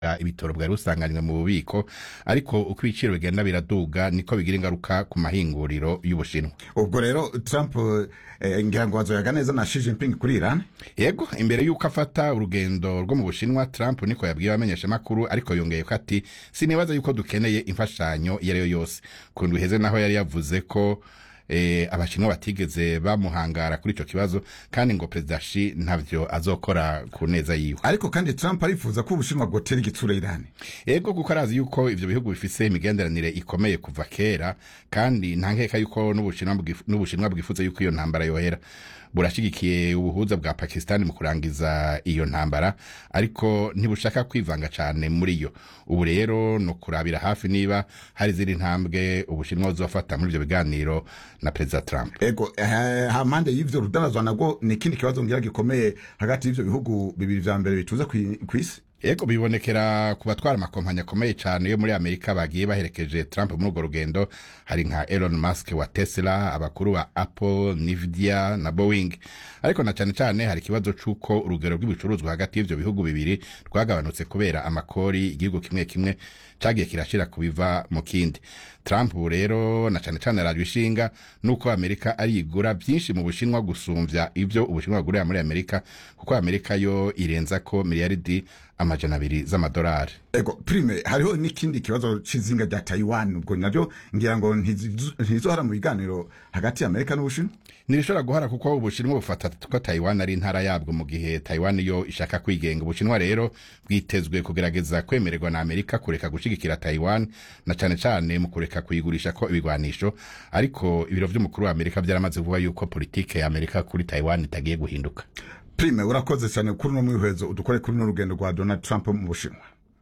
ibitoro bwari busanganywe mu bubiko ariko uko ibiciro bigenda biraduga niko bigira ingaruka ku mahinguriro y'ubushinwa ubwo rero trump eh, ngira ngo azoyaga neza na Xi Jinping kuri iran yego imbere y'uko afata urugendo rwo mu bushinwa trump niko yabwiye abamenyeshamakuru ariko yongeye ko ati sinibaza yuko dukeneye imfashanyo iyo ari yo yose ku ndwi iheze naho yari yavuze ko eh, abashinwa batigeze bamuhangara kuri ico kibazo kandi ngo perezida shi ntavyo azokora ku neza yiwe ariko kandi trump arifuza ko ubushinwa bwotera igitsura iran ego kuko arazi yuko ivyo bihugu bifise imigenderanire ikomeye kuva kera kandi nta nkeka yuko n'ubushinwa bwif- n'ubushinwa bwifuza yuko iyo ntambara yohera burashigikiye ubuhuza bwa pakistani mu kurangiza iyo ntambara ariko ntibushaka kwivanga cane muri yo ubu rero ni ukurabira hafi niba hari izindi ntambwe ubushinwa buzofata muri ivyo biganiro na perezida trump ego eh, hampande y'ivyo rudanazwa nabwo ni ikindi kibazo ngira gikomeye hagati y'ivyo bihugu bibiri vya mbere bicuza kwi- kw'isi Ego bibonekera ku batwara amakompanyi akomeye cyane yo muri Amerika bagiye baherekeje Trump muri urwo rugendo hari nka Elon Musk wa Tesla abakuru ba Apple Nvidia na Boeing ariko na cyane cyane hari ikibazo c'uko urugero rw'ibicuruzwa hagati y'ivyo bihugu bibiri rwagabanutse kubera amakori igihugu kimwe kimwe cagiye kirashira kubiva mu kindi Trump ubu rero na cyane cyane arajwe ishinga nuko Amerika arigura byinshi mu Bushinwa gusumvya ivyo Ubushinwa bugurira muri Amerika kuko Amerika yo irenza ko miliyaridi amajana abiri z'amadolari ego prime hariho n'ikindi kibazo c'izinga rya taiwan ubwo navyo ngira ngo ntizizo- ntizohara mu biganiro hagati ya amerika n'ubushinwa ntibishobora guhara kuko ubushinwa bufata ko taiwan ari intara yabwo mu gihe taiwan yo ishaka kwigenga ubushinwa rero bwitezwe kugerageza kwemererwa na amerika kureka gushigikira taiwan na cane cane mu kureka kuyigurisha ko ibigwanisho ariko ibiro vy'umukuru wa amerika vyaramaze kuvuga yuko politike ya amerika kuri taiwan itagiye guhinduka prime urakoze cyane kuri uno mwihwezo udukore kuri uno rugendo rwa donald trump mu bushinwa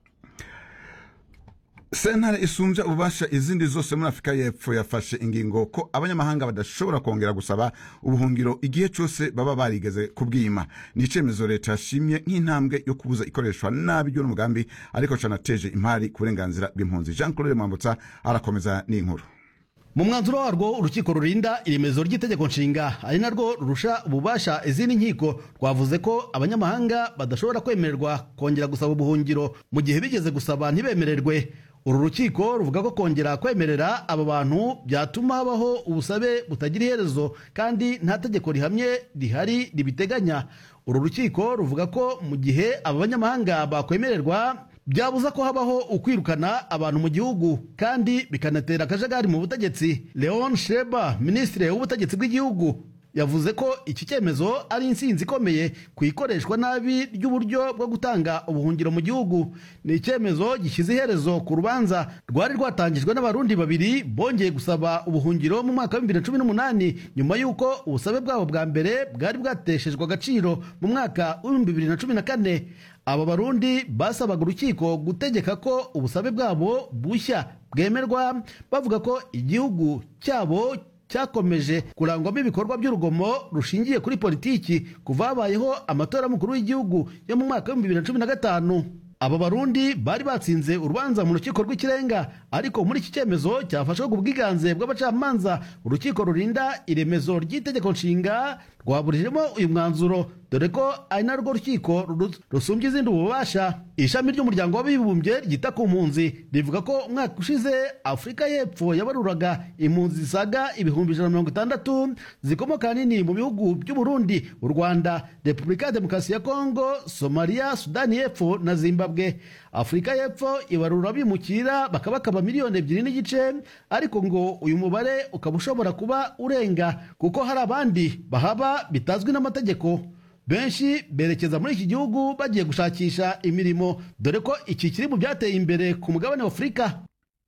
sentare isumbya ububasha izindi zose muri afurika y'epfo yafashe ingingo ko abanyamahanga badashobora kongera gusaba ubuhungiro igihe cyose baba barigeze kubwima ni icyemezo leta yashimye nk'intambwe yo kubuza ikoreshwa nabi ry'uno mugambi ariko canateje impari ku burenganzira bw'impunzi jean claude mwambutsa arakomeza n'inkuru mu mwanzuro warwo urukiko rurinda iremezo ry'itegeko nshinga ari narwo rurusha ububasha izindi nkiko rwavuze ko abanyamahanga badashobora kwemererwa kongera gusaba ubuhungiro mu gihe bigeze gusaba ntibemererwe uru rukiko ruvuga ko kongera kwemerera aba bantu byatuma habaho ubusabe butagira iherezo kandi nta tegeko rihamye rihari ribiteganya uru rukiko ruvuga ko mu gihe aba banyamahanga bakwemererwa byabuza ko habaho ukwirukana abantu mu gihugu kandi bikanatera akajagari mu butegetsi leon sheba minisitiri w'ubutegetsi bw'igihugu yavuze ko iki cyemezo ari insinzi ikomeye ku ikoreshwa nabi ry'uburyo bwo gutanga ubuhungiro mu gihugu ni icyemezo gishyize iherezo ku rubanza rwari rwatangijwe n'abarundi babiri bongeye gusaba ubuhungiro mu mwaka wa bibiri na cumi n'umunani nyuma y'uko ubusabe bwabo bwa mbere bwari bwateshejwe agaciro mu mwaka w'ibihumbi bibiri na cumi na kane aba barundi basabaga urukiko gutegeka ko ubusabe bwabo bushya bwemerwa bavuga ko igihugu cyabo cyakomeje kurangwamo ibikorwa by'urugomo rushingiye kuri politiki kuva habayeho amatora y'umukuru w'igihugu yo mu mwaka w'ibihumbi bibiri na cumi na gatanu aba barundi bari batsinze urubanza mu rukiko rw'ikirenga ariko muri iki cyemezo cyafashwe ku bwiganze bw'abacamanza urukiko rurinda iremezo ry'itegeko nshinga rwaburijemo uyu mwanzuro dore ko ari narwo rukiko ru- rusumbya izindi ububasha ishami ry'umuryango w'abibumbye ryita ku mpunzi rivuga ko umwaka ushize afurika y'epfo yabaruraga impunzi zisaga ibihumbi ijana na mirongo itandatu zikomoka ahanini mu bihugu by'uburundi u rwanda repubulika ya demokarasi ya kongo somaliya sudani y'epfo na zimbabwe afurika y'epfo ibarura bimukira bakabakaba miliyoni ebyiri n'igice ariko ngo uyu mubare ukaba ushobora kuba urenga kuko hari abandi bahaba bitazwi n'amategeko benshi berekeza muri iki gihugu bagiye gushakisha imirimo dore ko iki kiri mu byateye imbere ku mugabane wa afurika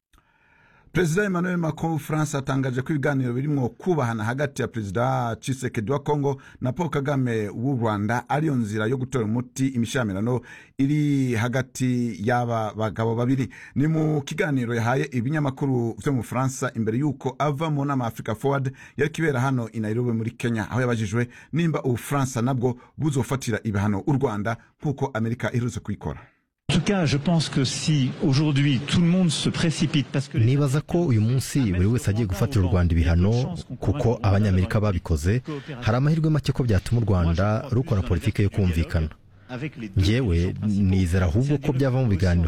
perezida emmanuel macron france atangaje ko ibiganiro birimwo kubahana hagati ya perezida cisekedi wa congo na paul kagame w'u rwanda ariyo nzira yo gutora umuti imishamirano iri hagati y'aba bagabo babiri ni mu kiganiro yahaye ibinyamakuru vyo mu bufaransa imbere y'uko ava mu nama africa forward yari kibera hano i nairobi muri kenya aho yabajijwe nimba ubufaransa nabwo buzofatira ibihano u rwanda nk'uko amerika iherutse kubikora En tout cas, je pense que si aujourd'hui tout le monde se précipite parce que les nibaza ko uyu munsi buri wese agiye gufatira u rwanda ibihano kuko abanyamerika babikoze hari amahirwe make ko byatuma u rwanda rukora politiki yo kumvikana avec les deux njyewe puissants principaux, nizera ahubwo c'est un ko byava mu développement biganiro